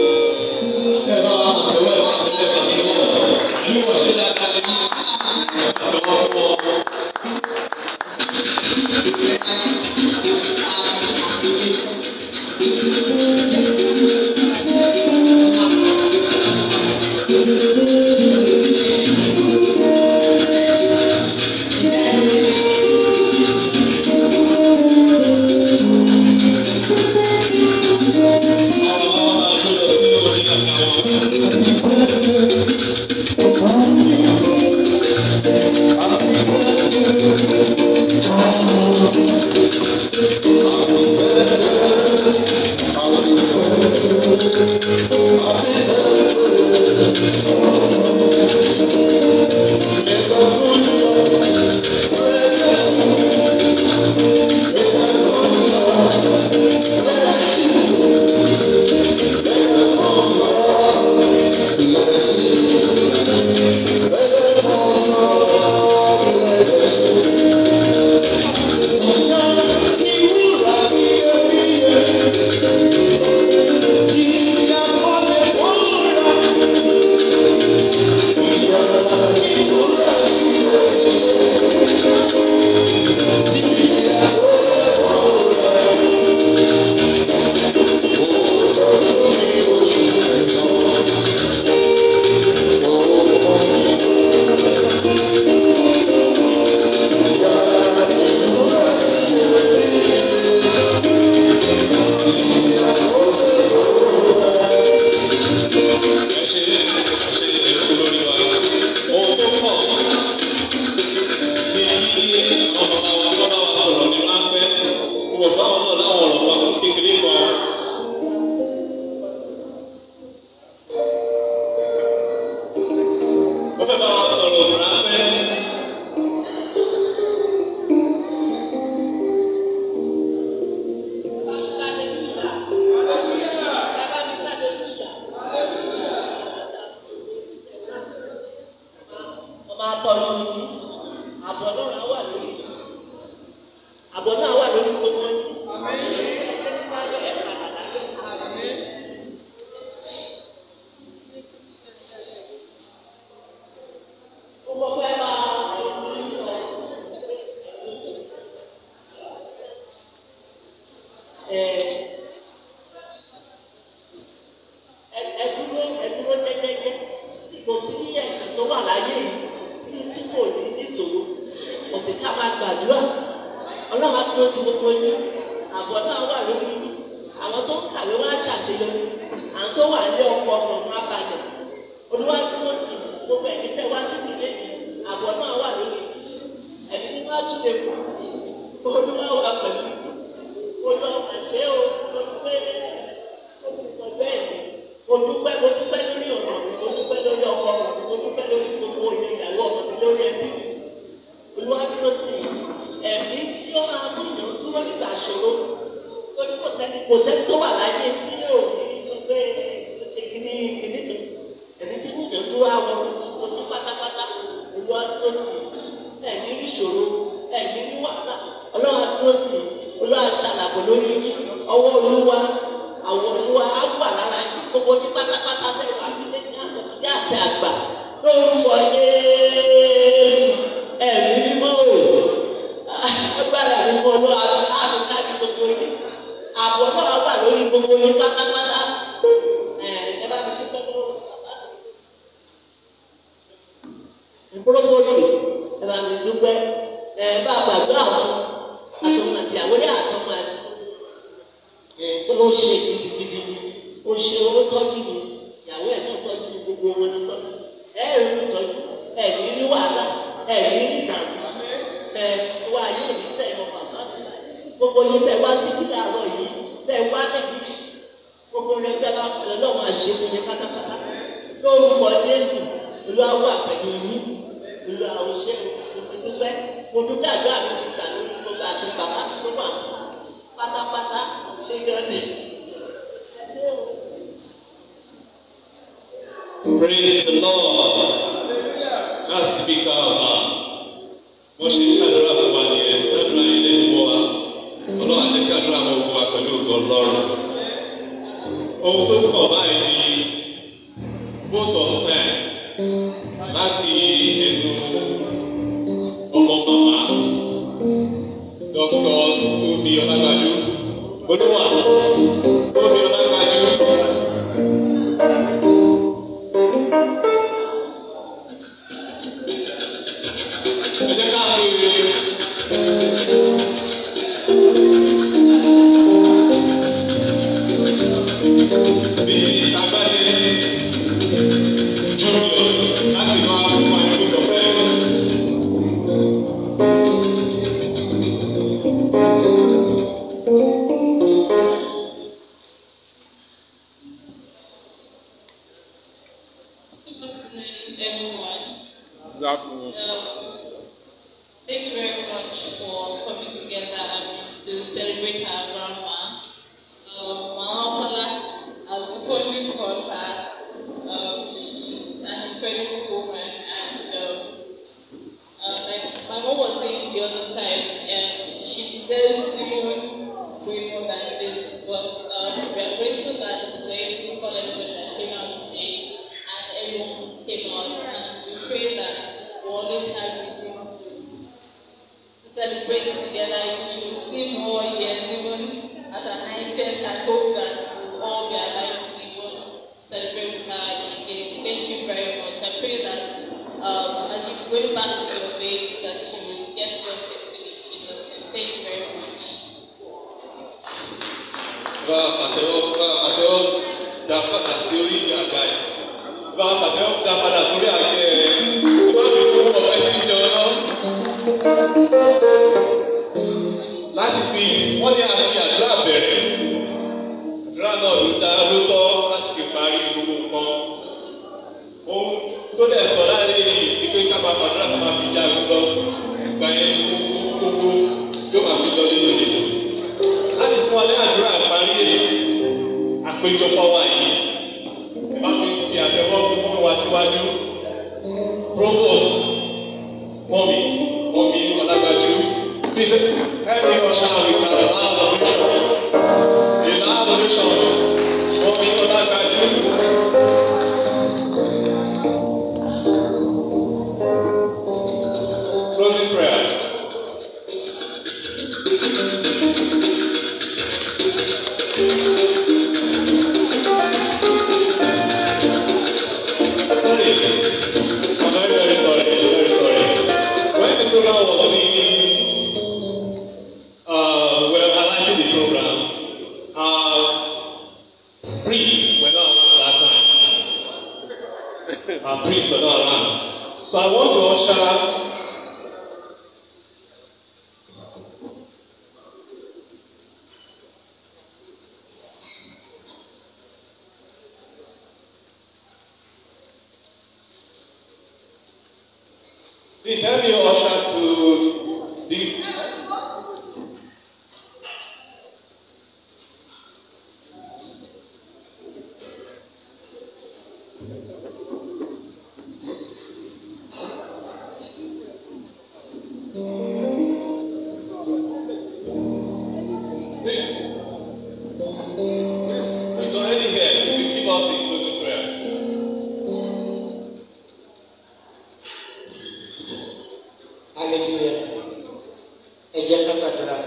máa tọ́jú yín àbọ̀ náà wà lórí àbọ̀ náà wà lórí gbogbo yín. Ẹgbẹ́ tí wọ́n yọ ẹ̀ padà lábẹ́. Ó mọ̀ pé máa ẹ̀ ẹdúró ẹdúró jẹjẹjẹ kò sí ẹ̀sìn tó wà láyé yìí tí tí kò ní níṣòro òbí ká máa gbàdúrà ọlọ́run á dúró ti gbogbo yín àbọ̀ náà wà lórí yín àwọn tó ń kàwé wá ṣàṣeyọrí àwọn tó wà ní ọkọ̀ ọkọ̀ wọn á balẹ̀ olúwa dúró ti gbogbo ẹ̀mí tẹ́ wá sí ìdílé àbọ̀ náà wà lórí yín ẹ̀mí tí wọ́n á tún lè kú olúwa wà pẹ̀lú olúwa àṣẹ o olùgbé olùkọ́ bẹ́ẹ̀ ni olùpẹ́ olùpẹ́ lórí ọ̀nà mi olùpẹ́ lórí ọkọ mi olùpẹ́ lórí gbogbo ilé ìyàwó ọmọ mi lórí ẹbí mi olùwàdúró sí ẹ̀mí tí ó máa mú ìyàn dúró nígbà ṣòro lórí kò sẹ́ni kò sẹ́ni tó wà láyé tí yóò ní sọ pé ṣe kíní kíní kan ẹ̀mí tí ìyàn dúró àwọn ojú pátápátá olùwàdúró sí ẹ̀mí rí ṣòro ẹ̀mí rí wàhálà olùwàdúró sí olùwàṣàlàbọ̀ lórí ọwọ́ olúwa àwọn olúwa á wà lára yìí gbogbo ní pátápátá tẹ wà nílé ní àtọ̀tí àti àgbà lórúkọ yéé ẹ̀mí mímọ́ o agbára mímọ́ ló àti káàdì gbogbo yìí àbọ̀ náà wà lórí gbogbo yìí pátápátá ẹ bá mi dúpẹ́ lọ́wọ́ bàbá mi. ìgbólógbòdì ẹ bá mi dúpẹ́ ẹ bá gbàgbọ́ àwọn àtọmọ àti àwọlé àtọmọ àti pé ó ṣe gidigidi ó ṣe owó tọ́jú mi ìyàwó ẹ̀ náà tọ́jú mi gbogbo wọn ní tọ́jú ẹ̀ ẹ̀ rí tọ́jú ẹ̀ ní rí wàhálà ẹ̀ ní rí ìdààmú ẹ̀ wá ayé òní tẹ̀ ẹ̀ bàbá gbogbo yín tẹ̀ wá sí kílà àárọ̀ yìí tẹ̀ wá níbi gbogbo yín tẹ̀ bá fẹ̀lẹ́ lọ́wọ́ àṣẹ fún yín pátápátá lórúkọ Jésù olúwa wà pẹ̀lú yín olúwa ò ṣe mo ti dúpẹ́ mo dúpẹ́ àdúrà mi ti gbà lórí gbogbo àti bàbá tó wà pátápátá ṣé gan ni. ẹ ṣé o. Praise the Lord. That's the speaker of our. Wọ́n ṣe ṣàdúrà fún wa ní ẹ̀ ṣàdúrà yín lè fún wa. Ọlọ́run á jẹ́ kí àdúrà wọn fún wa pẹ̀lú ògo Ọlọ́run. Ohun tó kọ̀ báyìí ni vote of thanks láti ẹnu ọmọ màmá Dr. Tóbi Ọlágbájú. Olúwa Tóbi Ọlágbájú. Ẹ jẹ́ ká béèrè. Bísí Agbádé Júnior láti máa fún wa ní gbogbo fẹ́ẹ́. Good afternoon, everyone. Good afternoon. Um, thank you very much for coming together to celebrate our grandma. Um, Mama Paula, as we only call her, um, she's an incredible woman and um, uh, like my mom was saying the other time, and she deserves even way more than this. But um, we are grateful that today, for everybody that came out today, and everyone came out, and we pray that we always have reason to, to celebrate together. We should see more years, even at our 90th. I hope that we will all be alive to even celebrate with her again. Thank you very much. I pray that um, as you go back to your faith, that you will get well safely in Jesus' name. Thank you very much. bá àtẹwọ́ bá àtẹwọ́ dá padà sí orí ìgbà àgbà yìí bá àtẹwọ́ dá padà sórí àgbẹ̀ ẹ̀ bá mi kó ọ̀pẹ sí jọ náà. láti fi wọ́n ní àfi àdúrà bẹ̀rẹ̀ àdúrà náà ló dá ló tọ́ láti fi parí gbogbo nǹkan. ohun tó dẹ̀ sọ láàrin yìí ni pé ká máa fàdúrà ká máa fi já gbọ́ ìgbà yẹn gbogbo yóò máa fi lọ nínú ìdìbò láti fún wa ní àdúrà parí àpéjọpọ̀ wa yìí ẹ bá fi fi àtẹwọ́ fún wa síwájú provost mọ́mí mọ́mí ọlágbájú please help me usher with the loud ovation the loud ovation mọ́mí ọlágbájú. Closing prayer. Sorry. I'm very, very sorry. Very sorry. When the program was being, uh, well, analyzing the program, uh, priests were not around that time. Our priests were not around. So I want to usher Please help me usher to this. Please. He's already here. Please give us the closing prayer. hallelujah ẹ jẹ́ ká gbàdúrà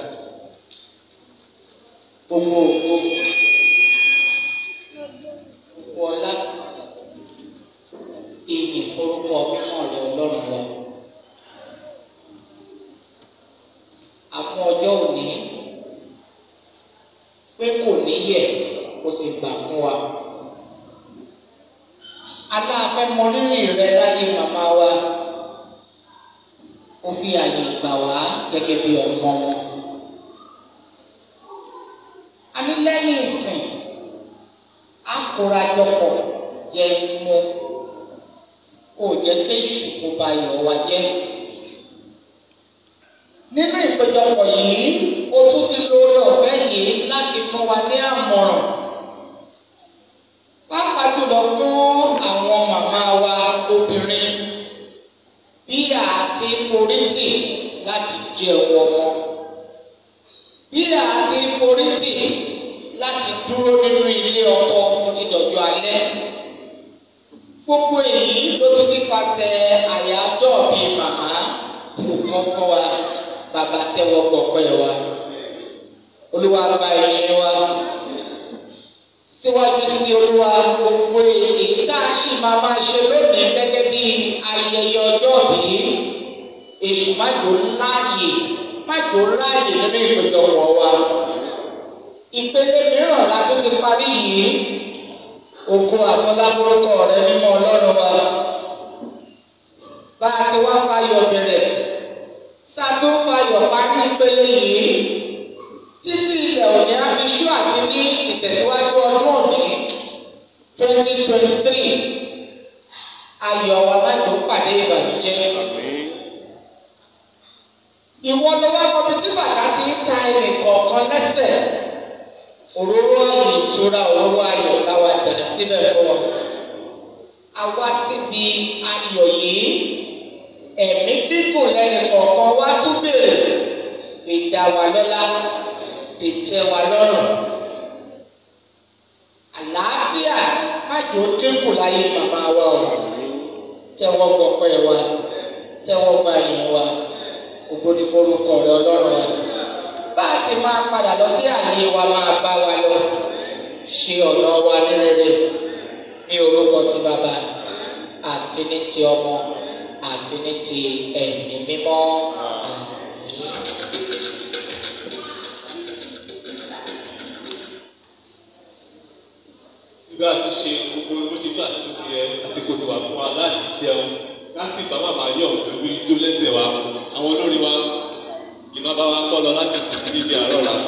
gbogbo ògbó gbogbo ọlá ìyìn orúkọ mímọ́ rẹ Ọlọ́run wa àmọ́ ọjọ́ òní pé kò ní yẹ̀ kó sì gbà fún wa aláàfẹ́ mọ rírì rẹ láyé màmá wa ó fi àyè gbà wá gẹ́gẹ́ bí ọmọ wọn. a ní lẹ́yìn ìsìn á kóra jọpọ̀ jẹ mú kò jẹ́ kéṣù kó ba ìyọ̀ wa jẹ́. nínú ìpéjọpọ̀ yìí o tún ti lórí ọ̀fẹ́ yìí láti fún wa ní àmọ̀ràn pàápàá jùlọ fún àwọn màmá wa obìnrin bí a ti forítì láti jẹ ọwọ́ wọn bí a ti forítì láti dúró nínú ilé ọkọ títí dọ̀jọ́ alẹ́ gbogbo èyí ló tún ti pàṣẹ àyájọ́ bíi màmá kò kọ́ fún wa bàbá tẹ́wọ́ gbọ̀pẹ́ wa olúwa gba ìyẹn wa síwájú sí olúwa gbogbo èyí tá a sì máa máa ṣe lónìí gẹ́gẹ́ bí ayẹyẹ ọjọ́ bíi èṣù májò láàyè májò láàyè nínú ìpéjọpọ̀ wa ìpele mìíràn la tún ti parí yìí ògo àtọ́lábórúkọ rẹ mímọ́ ọlọ́run wa bá a ti wá fayọ̀ bẹ̀rẹ̀ tá a tún fayọ̀ parí ìpele yìí títí ilẹ̀ òní á fi ṣú àti ní ìtẹ̀síwájú ọdún òní twenty twenty three ayọ̀ wa má tó pàdé ìbànújẹ́. ìwọ ló wá kọ́bi tí bàtà ti ń ta ẹnì kọ̀ọ̀kan lẹ́sẹ̀ òróró ayò ìtura òróró ayọ̀ láwa dà síbẹ̀ fún ọ. àwa síbi ayọ̀ yìí ẹ̀mí dídùn lẹ́nu kọ̀ọ̀kan wá tún bèrè ìdá wa lọ́lá ìtẹ́ wa lọ́rùn. àlàáfíà májò dínkù láyé màmá wa o tẹ́wọ́ gbọ́pẹ́ wa tẹ́wọ́ gba ìyẹn wa ògo ni forúkọ rẹ ọlọ́run wa bá a ti máa padà lọ sí àyè wa máa bá wa lọ ṣe ọ̀nà wa ní rere ní orúkọ ti bàbá àti ní ti ọmọ àti ní ti ẹ̀mí mímọ́. bí a ti ṣe gbogbo bó ṣe tó àti tó yẹ àsìkò tó wà fún wa láti jẹun láti bá bàbá yọ pẹ̀lú ijó lẹ́sẹ̀ wa àwọn olórí wa ìmọ̀ bá wa kọ́ lọ láti sùn sí ibi àárọ̀ la.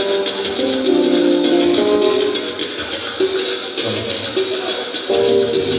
Thank you.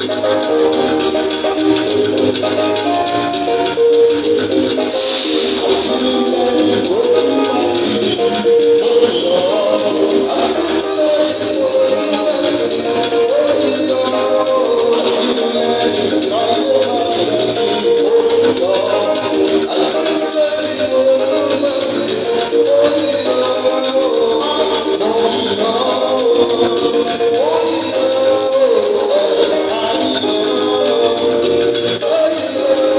Oh,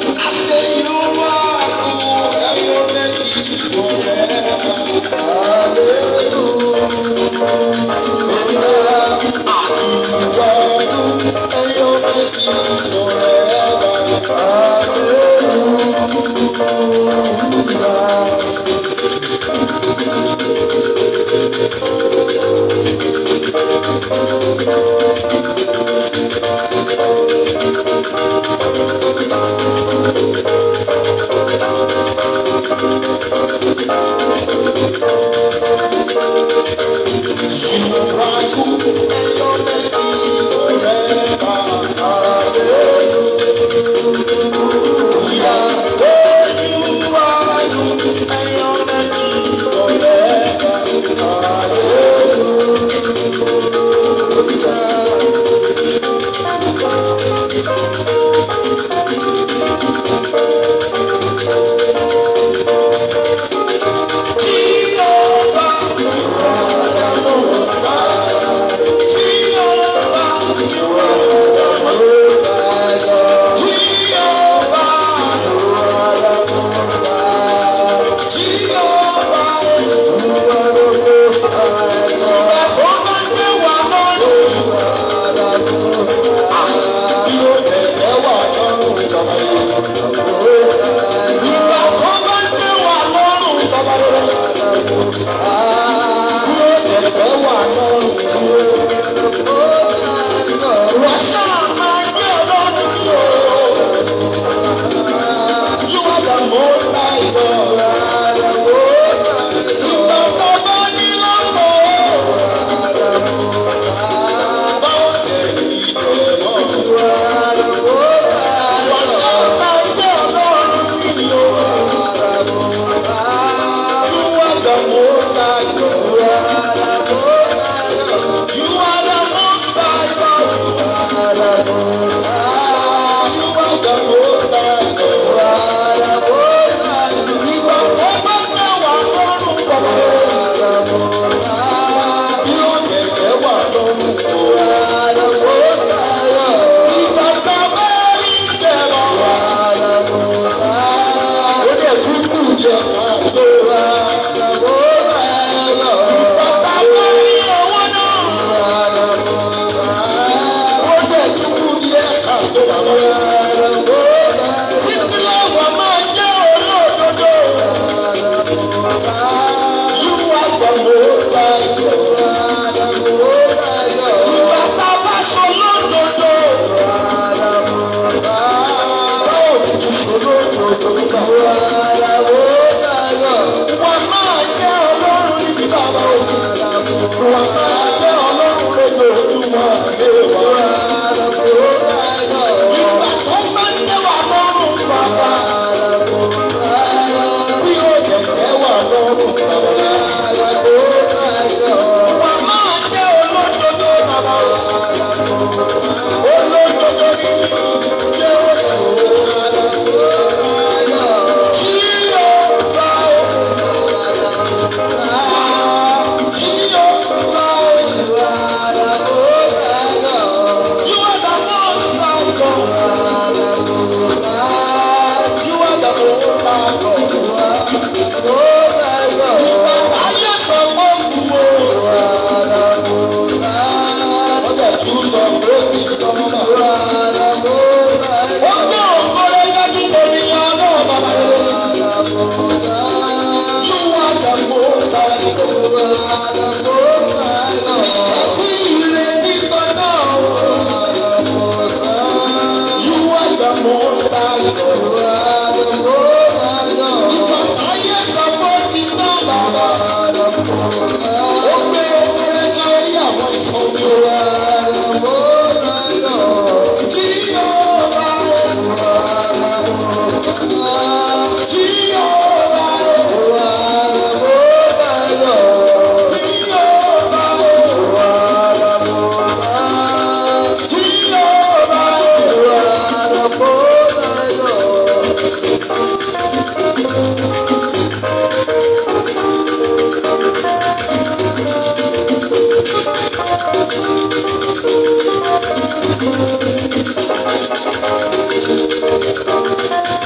Thank you.